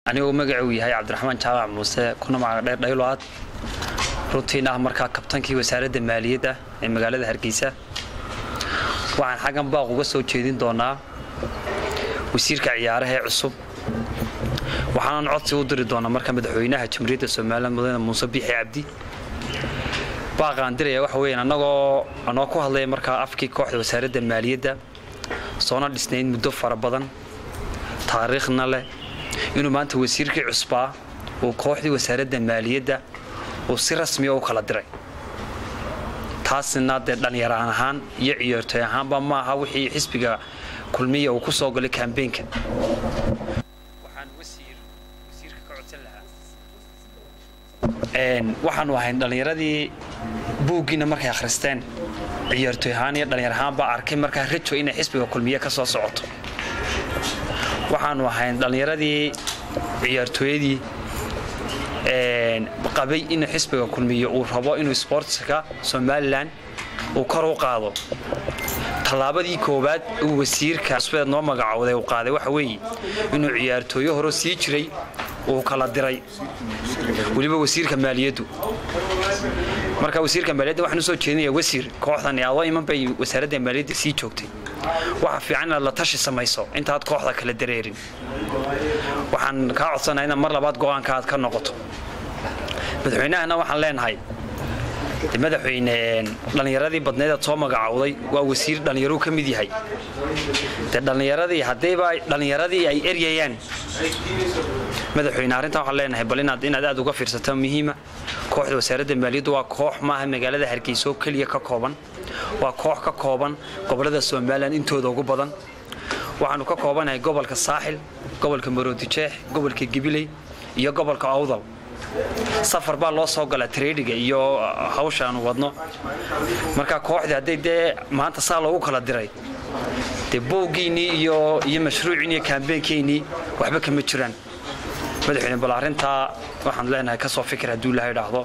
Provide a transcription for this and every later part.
anigoo magacuu yahay cabdiraxmaan jaamac muuse kuna magacdheer dhayload runtiin ah markaa kabtankii wasaaradda maaliyadda ee magaalada hargeysa waxaan xaggan baaq uga soo jeedin doonaa wasiirka ciyaaraha ee cusub waxaanan codsi u diri doonaa marka madaxweynaha jamhuuriyadda somalilan mudane muuse biixi cabdi baaqaan diraya waxa weeyaan annagoo anoo ku hadlaya markaa afkii kooxda wasaaradda maaliyadda soona dhisnayd muddo fara badan taariikhna leh inuu maanta wasiirkii cusbaa uu kooxdii wasaaradda maaliyadda uu si rasmiya u kala diray taasina dee dhallinyaraan ahaan iyo ciyaartooy ahaanba ma aha wixii xisbiga kulmiya uu ku soo galay kambeynka waxaan wasiirka ka codsan lahaa waxaanu ahayn dhallinyaradii buuggiina markay akhristeen ciyaartooy ahaan iyo dhallinyar ahaan baa arkay markaa rajo inay xisbiga kulmiye ka soo socoto waxaanu ahayn dhallinyaradii ciyaartooyadii qabay in xisbiga kulmiye uu rabo inuu sbortska somalilan uu kor u qaado tallaabadii koowaad uu wasiirka cusbeed noo magacowday uu qaaday waxa weeye inuu ciyaartooyo hore sii jiray uu kala diray weliba wasiirka maaliyaddu marka wasiirka maaliyadda waxaan usoo jeedinaya wasiir kooxdan adoo iman bay wasaaradda maaliyadda sii joogtay waxa fiican inaad la tashi samayso intaad kooxda kala dareerin waxaan kaa codsanaya inaad mar labaad go-aanka aad ka noqoto madaxweynahana waxaan leenahay madaxweyne dhallinyaradii badneed aad soo magacowday waa wasiir dhallinyaruu ka mid yahay dee dhallinyaradii haddayba dhallinyaradii ay eryayaan madaxweyne arrintan waxaan leenahay bal inaad inaad aad uga fiirsato muhiima kooxda wasaaradda maaliyaddu waa koox maaha magaalada hargeysa oo keliya ka kooban waa koox ka kooban gobollada somalilan intooda ugu badan waxaanu ka koobanahay gobolka saaxil gobolka maroodijeex gobolka gibiley iyo gobolka awdal safar baa loo soo galaa tareedhiga iyo hawsha aanu wadno marka kooxdii hadday dee maanta saa loogu kala diray dee booggiinnii iyo iyo mashruuciinni iyo kaambeenkeynnii waxba kama jiraan madaxweyne bal arrintaa waxaan leenahay ka soo fikir hadduu ilaha idhaahdo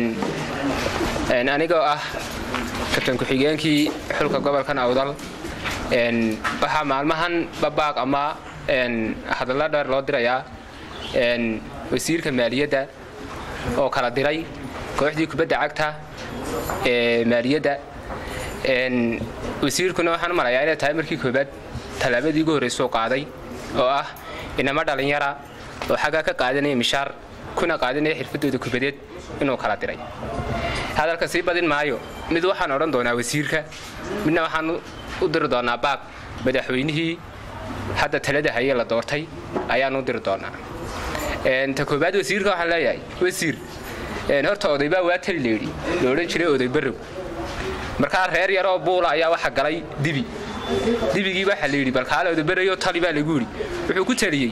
anigoo ah kabtan ku-xigeenkii xulka gobolkan awdal waxaa maalmahan babaaq ama hadallo dheer loo dirayaa wasiirka maaliyadda oo kala diray kooxdii kubadda cagta ee maaliyadda wasiirkuna waxaan u malayaa inay tahay markii koobaad tallaabadii ugu horraysuu qaaday oo ah inama dhallinyara oo xaggaa ka qaadanaya mishaar kuna qaadanaya xirfadooda kubadeed inuu kala diray hadalka sii badin maayo mid waxaan odhan doonaa wasiirka midna waxaan u diri doonaa baaq madaxweynihii hadda talada haye la doortay ayaan u diri doonaa ta koobaad wasiirka waxaan leeyahay wasiir horta odaybaa waa tali layidhi la odhan jiray oday barrow markaa reer yaroo buula ayaa waxa galay dibi dibigii waxaa layidhi balkaale odaybarayo tali baa lagu yidhi wuxuu ku taliyey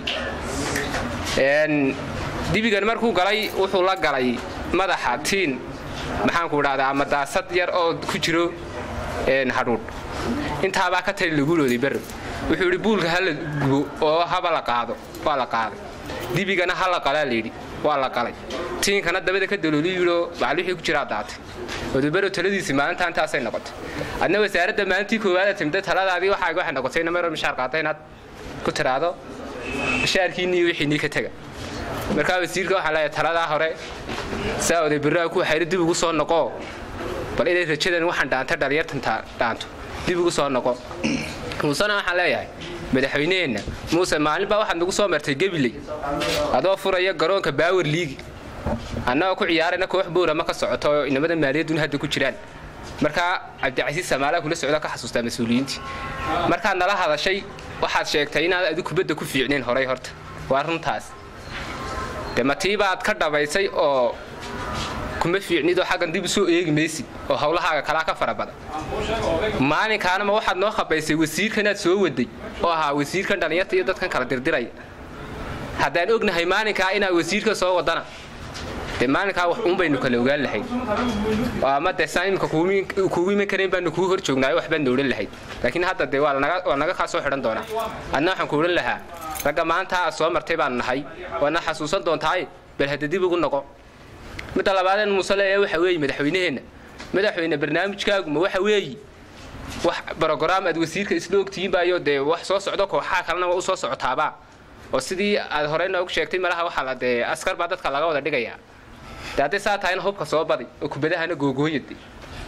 dibigan markuu galay wuxuu la galay madaxa tiin maxaanku idhahdaa ama daasad yar oo ku jiro hadhuudh intaabaa ka tali lagu oday barrow wuxuu yidhi buulka ha la gubo oo haba la qaado waa la qaaday dibigana ha la qalaa layidhi waa la qalay tiinkana dabada ka dalooli yidhoo macal wixii ku jiraa daatay odabaro taladiisii maalinta intaasay noqotay adna wasaaradda maalintii koowaada timida taladaadii waxaaga waxay noqotay namaro mishaar qaata inaad ku tiraahdo mishaarkiinii iyo wixiinii ka tega markaa wasiirka waxaa leeyahay taladaa hore saa oday barraa ku xayro dib ugu soo noqoo bal inay rajadan waxaan dhaanta dhalinyartan dhaanto dib ugu soo noqo muusena waxaan leeyahay madaxweyneheenna muuse maalinbaa waxaad nagu soo martay gabiley adoo furaya garoonka baawer liigi annagoo ku ciyaarayna koox boorama ka socoto oo inamada maaliyadduna hadda ku jiraan markaa cabdicasiis samaalaha kula socda ka xasuustaa mas-uuliyiintii markaad nala hadashay waxaad sheegtay inaad adi kubadda ku fiicnayn horay horta waa runtaas de matiibaad ka dhabaysay oo kuma fiicnidoo xaggan dib usoo eegi maysid oo howlahaaga kalaa ka fara badan maalinkaanama waxaad noo khabaysay wasiirkanaad soo waday oo ahaa wasiirkan dhallinyarta iyo dadkan kala dirdiraya haddaan ognahay maalinkaa inaad wasiirka soo wadana dee maalinkaa wax uun baynu kala ogaan lahayd oo ama dee saan imika kuugu iman karayn baanu kuu hor joognaayo waxbaadna odhan lahayd laakiin hadda dee waa naga kaa soo xidhan doonaa adna waxaan ku odhan lahaa ragga maanta aad soo martay baanu nahay waadna xasuusan doontaaye bal hadda dib ugu noqo midda labaadeen muuse leeyahay waxa weeye madaxweyneheenna madaxweyne barnaamijkaaguma waxa weeye wax brograam aad wasiirka isla ogtihiin baayo dee wax soo socdo kooxaha kalena waa u soo socotaabaa oo sidii aad hore noogu sheegtay malaha waxaa la dee askar baa dadka laga wada dhigayaa de hadday saa tahayna hubka soo badi oo kubadahana googooyade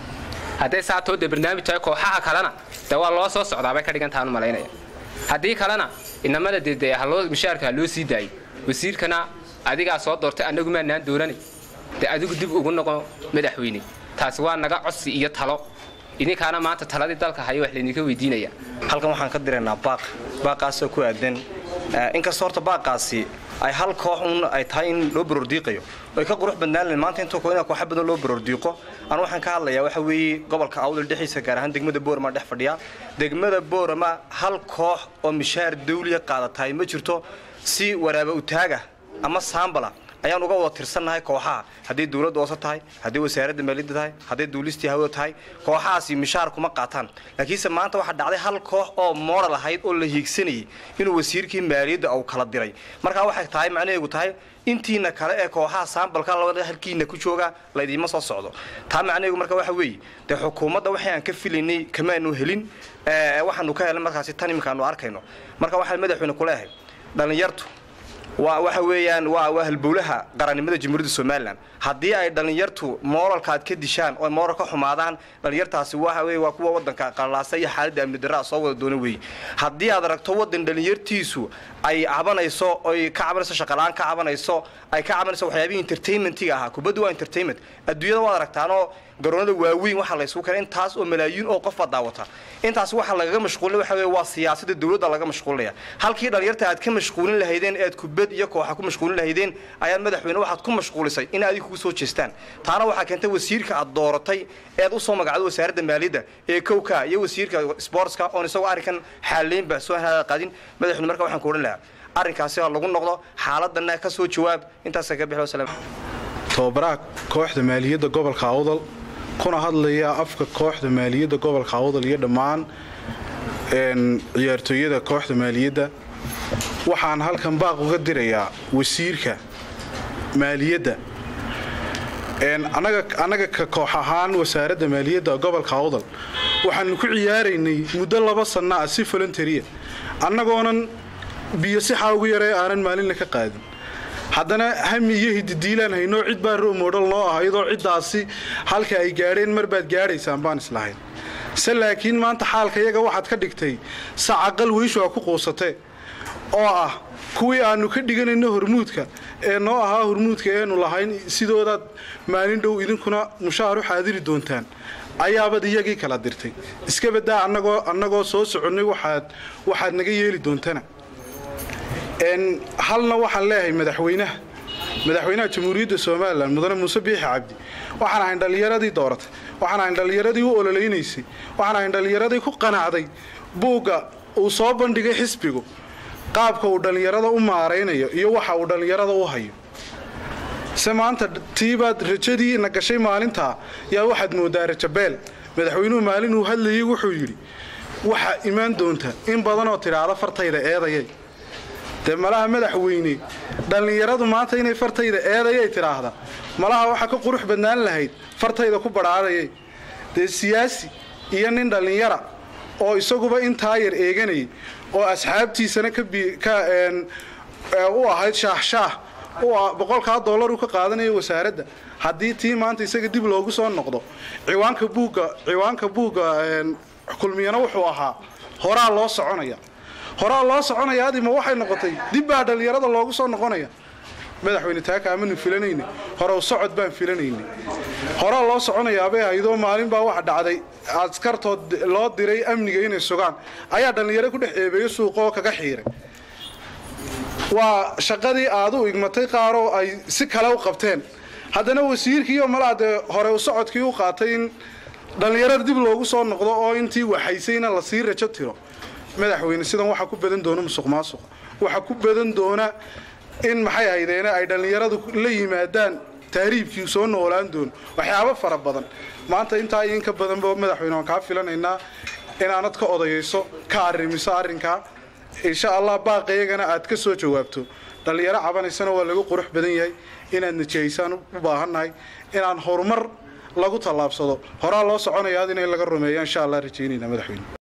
hadday saa too dee barnaamij tahay kooxaha kalena dee waa loo soo socdaa bay ka dhigantahaan u malaynaya haddii kalena inamada dee dee haloo mishaarka ha loo sii daayo wasiirkana adigaa soo doortay annagu maanaan dooranay dee adigu dib ugu noqo madaxweyne taasi waa naga codsi iyo talo idinkaana maanta taladii dalka haya wax laydinka weydiinaya halkan waxaan ka diraynaa baaq baaqaasoo ku aadan inkastoo horta baaqaasi ay hal koox un ay tahay in loo baroordiiqayo ay ka qurux badnaan lahayn maanta intuu in kooxa badan loo baroordiiqo anu waxaan ka hadlayaa waxa weeye gobolka awdal dhexdiisa gaar ahaan degmada boorama dhex fadhiya degmada boorama hal koox oo mishaar dawliya qaadatahay ma jirto si waraaba utaaga ama saambala ayaan uga wada tirsannahay kooxaha hadday dawladda hoose tahay hadday wasaaradda maaliyadda tahay hadday duulistii hawada tahay kooxahaasi mishaar kuma qaataan laakiinse maanta waxaa dhacday hal koox oo moodal ahayd oo la hiigsanayay inuu wasiirkii maaliyadda uu kala diray markaa waxay tahay macnaheegu tahay intiina kale ee kooxaha saambalka labada halkiina ku jooga laydiima soo socdo taa macnaheegu marka waxa weeye dee xukuumadda waxay aan ka filaynay kamaanu helin waxaanu ka helay markaasi tan iminkaanu arkayno marka waxaan madaxweyne ku leeyahay dhallinyartu waa waxa weeyaan waa waa halbowlaha qarannimada jamhuuriyadda somalilan haddii ay dhallinyartu mooralka aad ka dishaan oo mooral ka xumaadaan dhallinyartaasi waxa weeye waa kuwa waddanka qallaasa iyo xaaladda amni darraa soo wada doona weeye haddii aad aragto waddan dhallinyartiisu ay cabanayso oy ka cabanayso shaqalaan ka cabanayso ay ka cabanayso waxyaabihii entertainmentiga ahaa kubaddu waa entertainment adduunyada waad aragtaanoo garoonada waaweyn waxaa laysugu keenay intaas oo malaayiin oo qof baad daawata intaas waxaa lagaga mashquulin waxa weeye waa siyaasadda dawladda laga mashquulinaya halkii dhallinyarta aad ka mashquulin lahaydeen ead kubad iyo kooxa ku mashquulin lahaydeen ayaad madaxweyne waxaad ku mashquulisay in adiga kugu soo jeestaan taana waxaa keentay wasiirka aad dooratay eed u soo magacdo wasaaradda maaliyadda ee kowka iyo wasiirka sportska oon isagoo arrinkan xaaleynba soo qaadin madaxweyne marka waxaan ku odhan lahaa arrinkaasi ha lagu noqdo xaaladana ka soo jawaab intaasa ka bixi wasalaam tababaraha kooxda maaliyadda gobolka awdal kuna hadlaya afka kooxda maaliyadda gobolka awdal iyo dhammaan ciyaartooyada kooxda maaliyadda waxaan halkan baaq uga dirayaa wasiirka maaliyadda annaga ka koox ahaan wasaaradda maaliyadda gobolka awdal waxaanu ku ciyaaraynay muddo laba sanna ah si voluntaria annagoonan biyo sixaa ugu yaree aanan maalinna ka qaadin haddana hami iyo hididiilaan haynoo cid baa roomodhal noo ah iyadoo ciddaasi halka ay gaadheen mar baad gaadhaysaan baan islahayn se laakiin maanta xaalka iyaga waxaad ka dhigtay sacaqal weyshu a ku quusatee oo ah kuwii aannu ka dhiganayno hormuudka ee noo ahaa hormuudka eenu lahayn sidoodaad maalin dhow idinkuna mushaahar u xaadiri doontaan ayaabad iyagii kala dirtay iska badaa annagoo annagoo soo soconnay waxaad waxaad naga yeeli doontana halna waxaan leeyahay madaxweynaha madaxweynaha jamhuuriyadda somalilan mudane muuse biixi cabdi waxaan ahayn dhallinyaradii dooratay waxaan ahayn dhallinyaradii u ololeynaysay waxaan ahayn dhallinyaradii ku qanacday buugga uu soo bandhigay xisbigu qaabka uu dhallinyarada u maaraynayo iyo waxa uu dhallinyarada u hayo se maanta tiibaad rajadii na gashay maalintaa yaa waxaad moodaa rajabeel madaxweynuhu maalin uu hadlayay wuxuu yidhi waxaa imaan doonta in badanoo tidhaahda fartayda eedayay dee malaha madaxweyne dhallinyaradu maanta inay fartayda eedayay tidhaahda malaha waxaa ka qurux badnaan lahayd fartayda ku badhaadayay dee siyaasi iyo nin dhallinyara oo isaguba intaa yar eeganayay oo asxaabtiisana u ahayd shaahshaah boqolkaa dollar uu ka qaadanayo wasaaradda haddii tii maanta isaga dib loogu soo noqdo ciwaanka buugga ciwaanka buugga kulmiyana wuxuu ahaa horaa loo soconaya horaa loo soconaya adima waxay noqotay dib baa dhallinyarada loogu soo noqonaya madaxweyne taaka amanu filanayne horew socod baan filanayne horaa loo soconayaabay ahaydoo maalin baa waxa dhacday askartood loo diray amniga inay sugaan ayaa dhallinyaro ku dhex eebeeyo suuqoo kaga xiiray waa shaqadii aad u igmatay qaaroo ay si kale u qabteen haddana wasiirkiiyo malaa dee hore u socodkii u qaatay in dhallinyarada dib loogu soo noqdo oo intii waxaysayna lasii rajo tiro madaxweyne sidan waxaa ku badan doona musuq maasuq waxaa ku badan doona in maxay haydeene ay dhallinyaradu la yimaadaan tahriibkii soo noolaan doono waxyaabo fara badan maanta intaa iyo inka badanba madaxweyne waan kaa filanaynaa inaanad ka odayayso ka arrimiso arrinkaa insha allah baaqayagana aad ka soo jawaabto dhallinyaro cabanaysana waa lagu qurux badan yahay inaad najihaysaan u baahannahay inaan horumar lagu tallaabsado horaa loo soconaya ad in laga rumeeya insha allah rajaynayna madaxweyne